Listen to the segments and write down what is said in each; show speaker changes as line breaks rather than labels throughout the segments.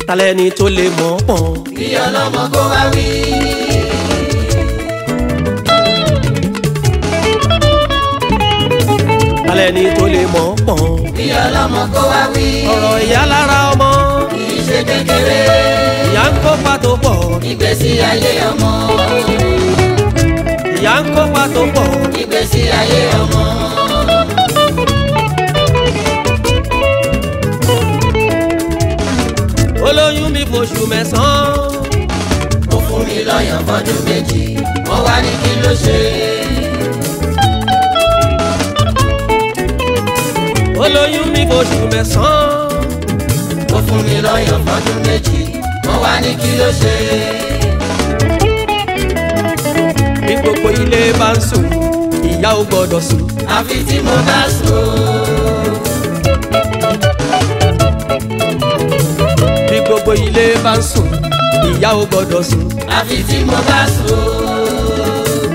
talẹ́ni tó lè mọ̀ ọ́ pọ̀n.
kí ọlọ́mọ kó wá wí.
talẹ́ni tó lè mọ̀ ọ́ pọ̀n.
kí ọlọ́mọ kó wá wí.
ọ̀rọ̀ ìyá lára ọmọ
kì í ṣe kékeré.
ìyá ń kópa tó pọ̀
ìgbésí ayé ọmọ.
ìyá ń kópa tó pọ̀
ìgbésí ayé ọmọ.
olóyún mi fòṣù mẹ́sàn-án
ó fún mi lọ́yàn fọdún méjì wọ́n wá ní kí ló ṣe.
olóyún mi fòṣù mẹ́sàn-án
ó fún mi lọ́yàn fọdún méjì wọ́n wá ní kí ló ṣe.
bí gbogbo ilé bá ń sùn ìyá ò gbọ́dọ̀ sùn
àfi tí mo bá sùn.
bí gbogbo ilé bá ń sùn ìyá ò gbọ́dọ̀ sùn
àfi tí mo bá sùn.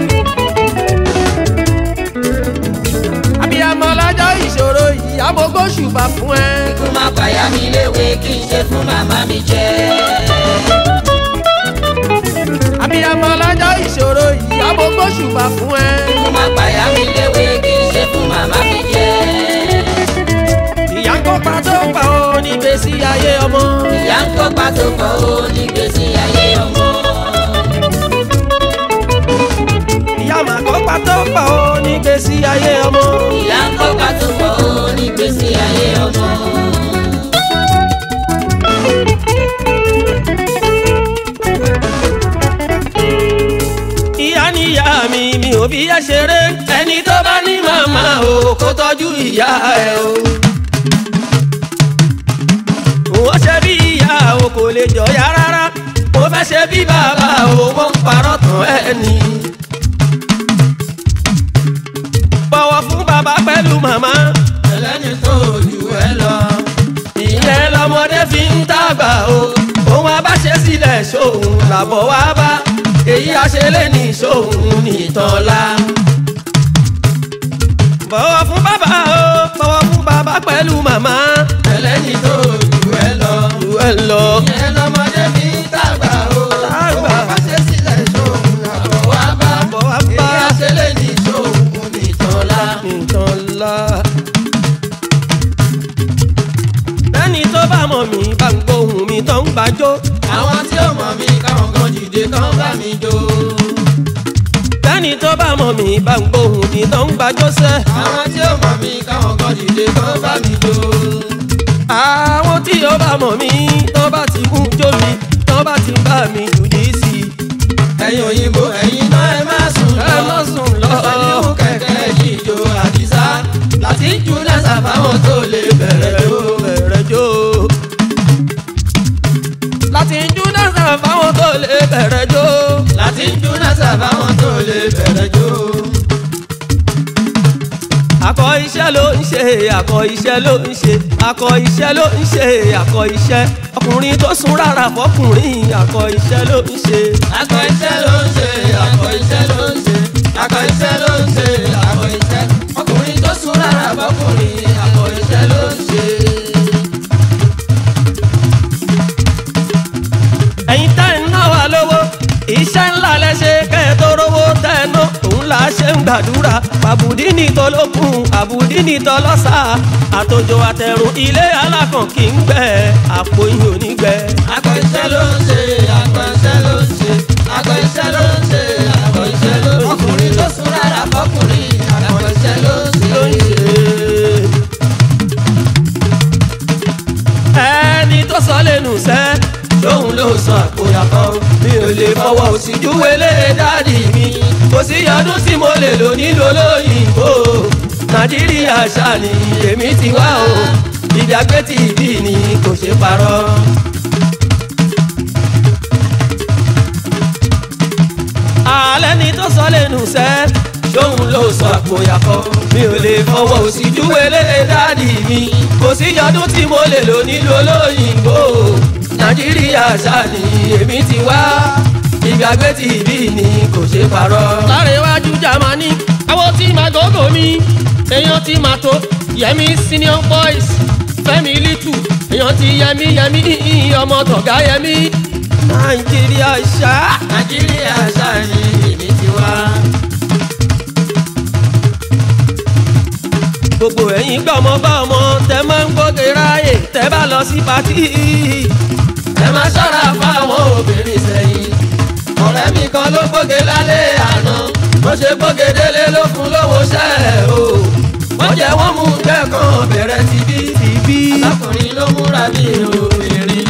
abiyamọ lọ́jọ́ ìṣòro ìyá mo gbóṣùbà fún ẹ.
kó má bàyá mi léwe kí n ṣe fún màmá mi jẹ.
abiyamọ lọ́jọ́ ìṣòro ìyá mo gbóṣùbà fún ẹ.
kó má bàyá mi léwe kí n ṣe fún màmá mi jẹ.
ìyá ń kópa tó pa ó nígbèsí ayé ọmọ.
ìyá ń kópa tó pọ̀ ó nígbésí ayé ọmọ.
ìyá mà kópa tó pa ó nígbèsí ayé ọmọ.
ìyá ń kópa tó pọ̀ ó nígbésí ayé ọmọ.
ìyá ni ìyá mi mi ò bí yá ṣeré ẹni tó bá ní màmá o kó tọ́jú ìyá ẹ o. wọ́n ṣe bí ìyá o kò lè jọ̀yà rárá mo fẹ́ ṣe bí bàbá o wọ́n ń parọ́ tán ẹni. bọ̀wọ̀ fún bàbá pẹ̀lú màmá
ẹlẹ́ni tó jù ẹ lọ.
ìyẹn lọmọdé fi ń dàgbà o òun abáṣe sílẹ̀ sóhun làbọ̀ wá bá èyí àṣẹlẹ̀ ní sóhun nìtọ́lá. bọ̀wọ̀ fún bàbá o bọ̀wọ̀ fún bàbá pẹ̀lú màmá
ẹlẹ́ni tó jù ẹ lọ.
jù ẹ lọ.
ìyẹn lọmọdé fi ń dàgbà o.
Dàgbà.
ó bá ṣe sílẹ̀ sóhun àbọ̀ wá bá.
Àbọ̀ wá bá.
èyí àṣẹlẹ̀ ní sóhun nìtọ́lá.
nìtọ́lá. bẹ́ẹ̀ni tó bá mọ̀ mí bá ń gbóhùn mi tó ń gbàjọ́.
àwọn tí ó mọ̀ mí káwọn kan dìde kán bá mi jó.
bẹ́ẹ̀ni tó bá mọ̀ mí bá ń gbóhùn mi tó ń gbàjọ́ sẹ́.
àwọn tí ó mọ̀ mí káwọn kan dìde kán bá mi jó.
àwọn tí ó bá mọ̀ mí tó bá ti mú jó mi tó bá ti bá mi jùdí sí i.
ẹ̀yin òyìnbó ẹ̀yin náà ẹ má sùn lọ.
ẹ má sùn lọ.
ẹsẹ̀ ní mú kẹ̀kẹ́ jíjó àdìsá láti jù lẹ́sà fáwọn tó lè bẹ̀rẹ̀ jó.
bẹ̀rẹ̀ jó. láti jú dáńsà fáwọn tó lè bẹ̀rẹ̀ jó.
láti jù lẹ́sà fáwọn tó lè bẹ̀rẹ̀ jó.
akọ iṣẹ́ ló ń ṣe akọ iṣẹ́ ló ń ṣe akọ iṣẹ́ ló ń ṣe akọ iṣẹ́ ọkùnrin tó sún rárá fọkùnrin akọ iṣẹ́ ló ń ṣe.
akọ iṣẹ́ ló ń ṣe akọ iṣẹ́ ló ń ṣe akọ iṣẹ́ ló ń ṣe akọ iṣẹ́ ọkùnrin tó sún rárá bọ́kùnrin akọ iṣẹ́ ló ń ṣe.
ẹ̀yin tẹ́ ń ná wa lówó iṣẹ́ ńlá lẹ́sẹ̀ kẹ́ ẹ tó rówó tẹ́ ẹ ná òun là á ṣe ń gbàdúrà àbùdí ní tọlọ́kùn àbùdí ní tọlọ́sà àtòjò àtẹ̀rùn ilé alákàn kì í gbẹ àpò yìí ò ní gbẹ.
akọ iṣẹ́ ló ń ṣe akọ iṣẹ́ ló ń ṣe akọ iṣẹ́ ló ń ṣe akọ iṣẹ́ ló ń ṣe ọkùnrin tó sún rárá bọ́kùnrin akọ iṣẹ́ ló ń ṣe.
ló ń ṣe. ẹni tó sọ lẹ́nu sẹ́ lóhun ló sọ àpòyàkọ́ mi ò lè fọwọ́ òsì júwèlé dáàdì mi kò sí ọdún tí mo lè lò nílò lóyìnbó nàìjíríà ṣàní èmi ti wá o ìdàgbé tí ìbí ni kò ṣe parọ́. alẹ́ ni tó sọ lẹ́nu sẹ́ lóhun ló sọ àpòyàkọ́ mi ò lè fọwọ́ òsì júwèlé dáàdì mi kò sí ọdún tí mo lè lò nílò lóyìnbó nàìjíríà ṣáàní èmi ti wá ìgbàgbé tí ìbí ni kò ṣe parọ́. lára iwájú jamani àwọn tí màá gógó mi èèyàn tí màá tó yẹmi senior boys fẹ́mi lítù èèyàn ti yẹmí yẹmí ọmọ tọ̀gá yẹmí. nàìjíríà ṣá.
nàìjíríà ṣáàyè èmi ti wá.
gbogbo ẹ̀yin gbọ́mọ bá ọmọ tẹ máa ń gbóge ráàyè tẹ bá lọ sí patí.
ẹ máa ṣọ́ra fáwọn obìnrin sẹ́yìn. ọ̀rẹ́ mi kan ló gbóge lálẹ́ àná bó ṣe gbóge délé ló fún lówó ṣẹ́ o. wọ́n jẹ́ wọ́n mú kẹ́kọ̀ọ́ bẹ̀rẹ̀ ti bí.
bíbí.
alákùnrin ló múra bí obìnrin.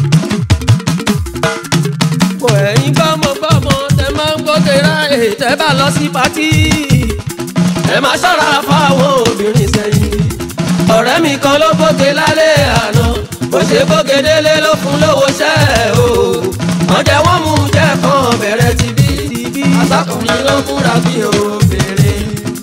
gbogbo ẹ̀yin gbọ́mọ gbọ́mọ tẹ máa ń gbóge ráàyè tẹ bá lọ sí patí.
ẹ máa ṣọ́ra fáwọn obìnrin sẹ́yìn. ọ̀rẹ́ mi kan ló gbóge lálẹ́ àná bó ṣe gbóge délé ló fún lówó ṣẹ́ o. wọ́n jẹ́ wọ́n mú kẹ́kọ̀ọ́ bẹ̀rẹ̀ ti bí. alákùnrin ló múra bí obìnrin.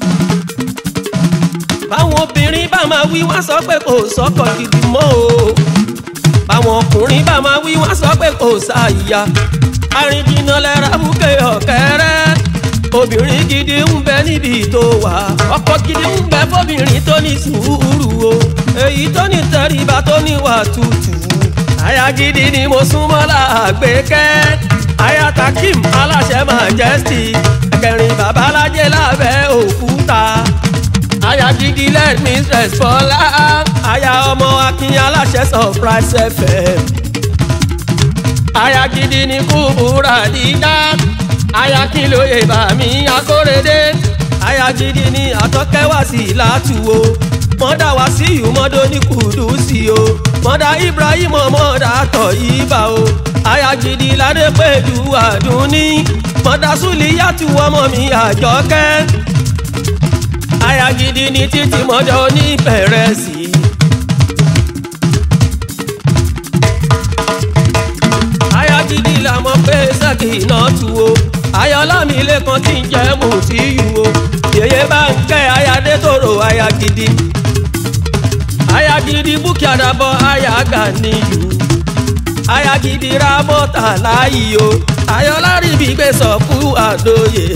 báwọn obìnrin bá máa wí wá sọ pé kò sọ́kọ gidi mọ́ o báwọn ọkùnrin bá máa wí wá sọ pé kò sáàyà arìnjìnà lẹ́ra búkẹ́ ọ̀kẹ́rẹ́ obìnrin gidi ń bẹ níbi tó wà ọkọ gidi ń bẹ fóbìnrin tó ní sùúrù o èyí tó ní tẹríba tó níwà tútù aya gidi ni mo súnmọ́ làgbékẹ́ aya takim aláṣẹ majesty ẹ̀kẹrin babalájẹ lábẹ́ òkúta aya gidi let me stress fọlá aya ọmọ akin aláṣẹ surprise fm aya gidi ni kúbúrà dídá aya kí lóye bàmí akórèdé aya gidi ni àtọ́kẹ́wá sí látúwò mọ́dà wá sí ìmọ̀dó ní kùdùsì o mọ́dà ibrahim mọ́dà tọ̀ yìí bá o aya gidi ládé pẹ̀lú àdúní mọ́dà sùlíyàtú ọmọ mi àjọkẹ́ aya gidi ni títí mọ́jọ́ ní bẹ̀rẹ̀ sí i. aya gidi la mọ̀ pé sẹ́kì náà tu o ayọ̀lámi lẹ́kan tí ń jẹ́ mùsíyù o yèyé bá ń kẹ́ ayadé tòrò aya gidi aya gidi búkì àdàbọ̀ aya gàníyù aya gidi ra mọ́tà láàyè o ayọ̀lárí bí gbé sọ̀kú àdóyè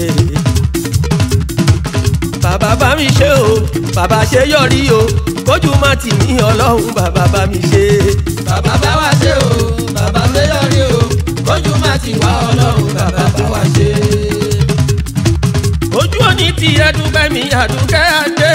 bàbá bá mi ṣe o bàbá ṣe yọrí o kójú má tì mí ọlọ́run bàbá bá mi ṣe.
bàbá bá wa ṣe o bàbá mẹ́yọ̀rí o kójú má ti wá ọlọ́run bàbá bá wa ṣe.
ojú òní ti ẹdúgbẹ́ mi àdúgbẹ́ adé.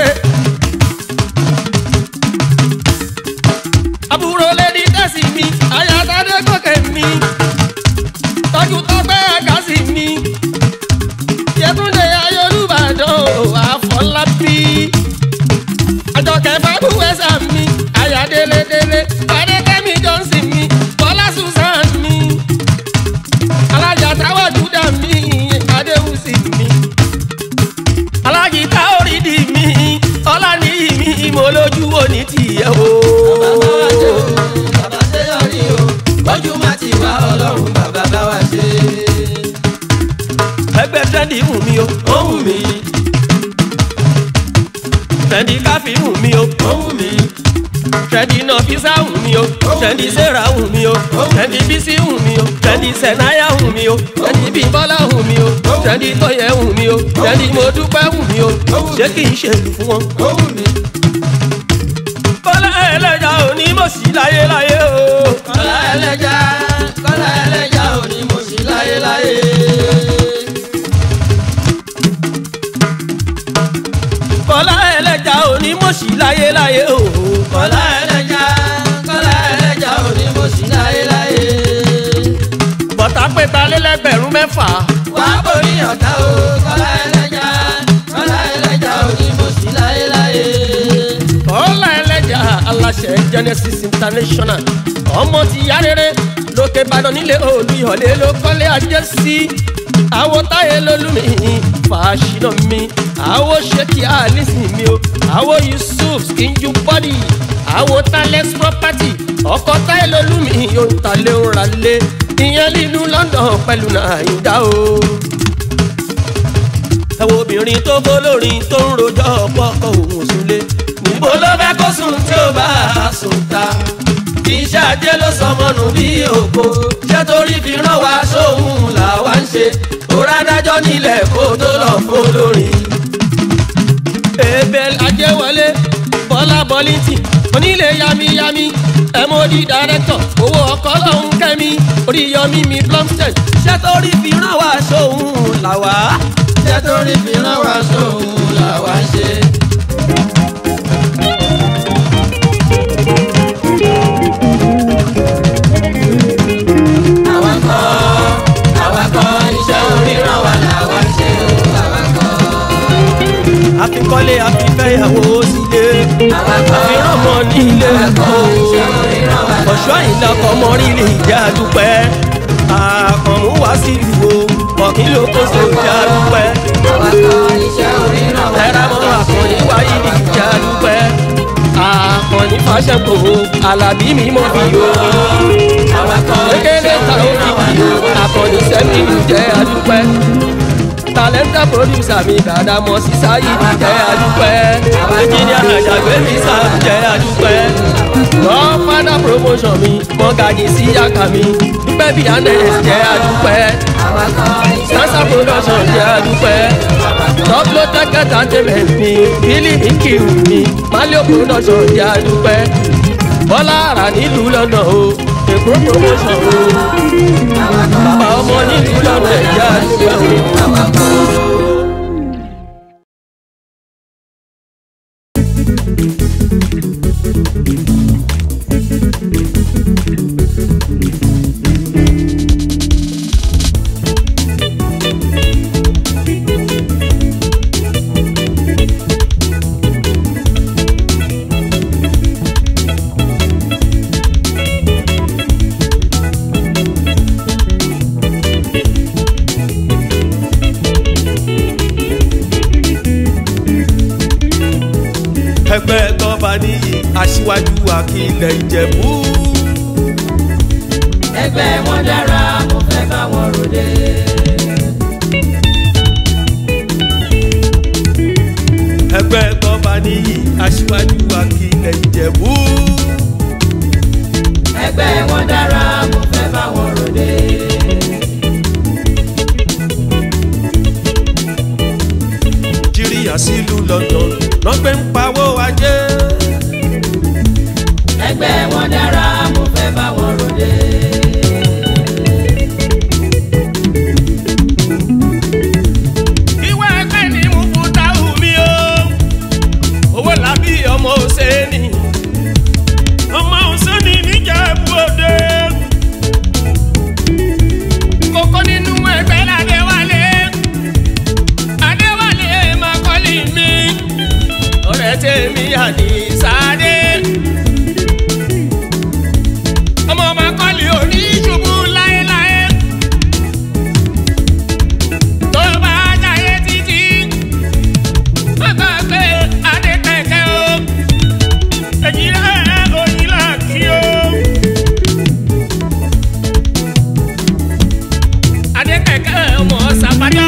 àbúrò lẹ́ni tẹ̀sí mi ayatollah gòkè mi tọ́jú tọ́gbẹ́ àgásì mi yẹtúndé ayélujàdàn àfọlábí àjọkẹ́ fàbúwẹ́sà mi ayádélédélé adékẹ́mi johnson mi bọ́lá susan mi alájà táwọn júdà mi adéhùsì mi alájì táórìdì mi ọlánìyí mi mo lójú wo ní tìyẹ o.
bàbá bá wa ṣe o bàbá ṣe yọrí o kójú má ti wá ọlọ́run bàbá bá wa ṣe.
ẹgbẹ́ tẹ́ndì wù mí o
ó wù mí
tẹ́ndì káfí wù mí o
ó wù mí
tẹ́ndì nọfísà wù mí o tẹ́ndì sẹ́ra wù mí o tẹ́ndì bísí wù mí o tẹ́ndì sẹ̀náyà wù mí o tẹ́ndì bímbọ́lá wù mí o tẹ́ndì tọ́yẹ wù mí o tẹ́ndì mọ́dúpẹ́ wù mí o ṣé kì í ṣe lù fún wọn.
ó wù mí.
kọ́lá ẹlẹ́jà òní mọ̀ sí láyé láyé o.
kọ́lá ẹlẹ́jà kọ́lá ẹlẹ́jà ò ní mo sì láyé láyé.
kọ́lá ẹlẹ́jà òní mọ̀ sí láyé láyé o.
kọ́lá ẹlẹ́jà kọ́lá ẹlẹ́jà ò ní mo sì láyé láyé.
bọ̀tà pété alẹ́lẹ́gbẹ̀rún mẹ́fà.
wà á borí ọ̀tá o kọ́lá ẹlẹ́jà kọ́lá ẹlẹ́jà ò ní mo sì láyé láyé.
kọ́lá ẹlẹ́jà aláṣẹ genesis international ọmọ ti yá rere lókè ìbàdàn nílé olùyọ̀lé ló kọ́lé ajé sí àwo táyé lólùmí fàṣínà mi àwo ṣèkì àlìsí mi o àwo yusuf skinju body àwo talex property ọkọ táyé lólùmí yóò ta lé ń ra lé ìyẹn nínú london pẹ̀lú nàìjíríà o ẹ wo obìnrin tó bólórin tó ń rojọ́ ọ̀pọ̀kọ̀ òun súnlé níbo ló fẹ́ kó sùn tí ó bá a sùn ta iṣẹ́ ajé ló sọmọnù bí òkò ṣé torí fi rán wa sóhun làwa ń ṣe òrà dájọ́ nílẹ̀ kó tó lọ fólórin. ebè ajẹ́wọlé bọ́lá bọ́lìntì onílé yamiyami ẹ̀mọ́dì dàrẹ́tọ̀ owó ọkọ̀ lọ́hún kẹ́mi oríyọmí mi plumstead iṣẹ́ tó rí fi ràn wá sóhun làwá.
iṣẹ́ tó rí fi rán wa sóhun làwa ń ṣe. àwa kọ́ àwa kọ́ iṣẹ́ oríran wa làwa ń ṣe o àwa kọ́.
àfikọ́lé àfifẹ́yàwó sílé
àwa kọ́
àfihàn mọ́ nílé
àwa
ẹ̀kọ́
kọ́ iṣẹ́ oríran wa làwa ń ṣe.
ọ̀ṣọ́ ìlọ́kọ̀ mọ́rílì ìjà dúpẹ́ àkànmú wá sí ìlú ọ̀kìn ló kó so ìjà dúpẹ́
àwa kọ́ iṣẹ́ oríran wa
ẹ̀rọ mọ́ àkànní wáyé ní ìjà dúpẹ́ àkànní fàṣẹkọ̀ alábí mi mọ̀ bí o
àwa kọ́
kékeré
iṣẹ́
ta ó
oríran wa
fi bí o
làwa ń ṣe.
àkànní sẹ́mi jẹ́ adúpẹ́ tàlẹ́ńtà pòdùsà mi dàda mọ̀ sísá yìí jẹ́ adúpẹ́ ẹnjìníà àjàgbé mi sá jẹ́ adúpẹ́ godfather promotion mi mọ́gàjì sí yàkà mi dúpẹ́ bíi anes jẹ́ adúpẹ́
àwa kọ́ iṣẹ́
sansa production jẹ́ adúpẹ́ tọ́pọ̀ tẹ́kẹ́ entertainment mi bílí mi kiri mi malio production jẹ́ adúpẹ́ bọ́lá ara nílùú lọ́nà o èkó promotion o bàbá ọmọ nílùú lọ́nà ẹ̀ jẹ́ adúpẹ́ o. ẹgbẹ́ tọ́ba níyì aṣíwájú akílẹ̀ ìjẹ̀bú.
ẹgbẹ́ wọn dára mo fẹ́ bá wọn ròde.
ẹgbẹ́ tọ́ba níyì aṣíwájú akílẹ̀ ìjẹ̀bú.
ẹgbẹ́ wọn dára mo fẹ́ bá wọn ròde.
nàìjíríà sílùú london lọ́gbẹ́ ń pawó ajé.
ẹgbẹ́ wọn dára mo fẹ́ bá wọn ròde.
ìwé ẹgbẹ́ ni mo fún táwù mi o owó làbí ọmọ òsèèní ọmọ òsèèní níjẹ̀bú òde. kókó nínú ẹgbẹ́ ládéwálé adéwálé makọ́lì mi ọ̀rẹ́ tèmi àdìsáde. ọmọ makọ́lì oníṣubú láéláé tó bá jáyé títí má gbàgbé adékẹ̀kẹ́ o èyí rẹ̀ oyin là kí o. adékẹ̀kẹ́ ọmọ sàbájá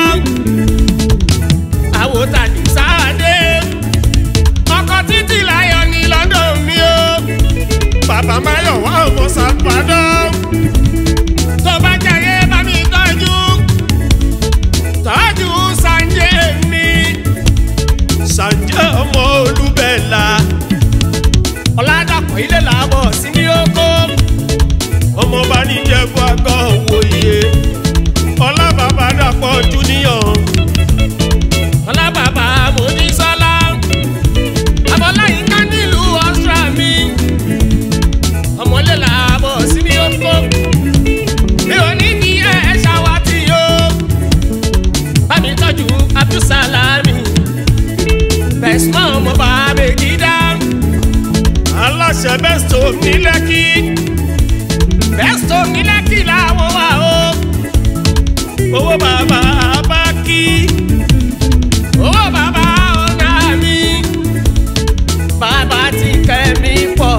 àwòtàdì sáadé ọkọ̀ títí láyọ̀ ní london mi o bàbá máyọ̀ wá ọmọ sàbádọ́ tó bá jáyé bá mi tọ́jú tọ́jú sanje mi. sanje ọmọ olúbẹ̀là. ọ̀làdàpọ̀ ilé làbọ̀ sí ní oko. ọmọ bá ní jẹ́bú àgọ́ òwòye. ọlábàbà dàpọ̀ júníọ̀. ọlábàbà mọ́nísọ́lá. abọ́láyínká nílùú ọ̀sùn mi. ọmọlé làbọ̀ sí ní oko. mi ò ní ní ẹ̀ ṣàwátì yóò bámi tọ́jú abdulsalami bẹ̀sùmọ́ ọmọ bàbá gíga aláṣẹ bẹ́sítò ní lẹ́kì bẹ́sítò ní lẹ́kì làwọn wà o owó bàbá bá kí owó bàbá ọ̀nà mi bàbá ti kẹ́ mi pọ̀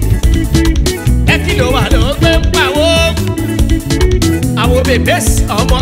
lẹ́kì ló wà ló gbé ń pawó àwọn bèbè ọmọ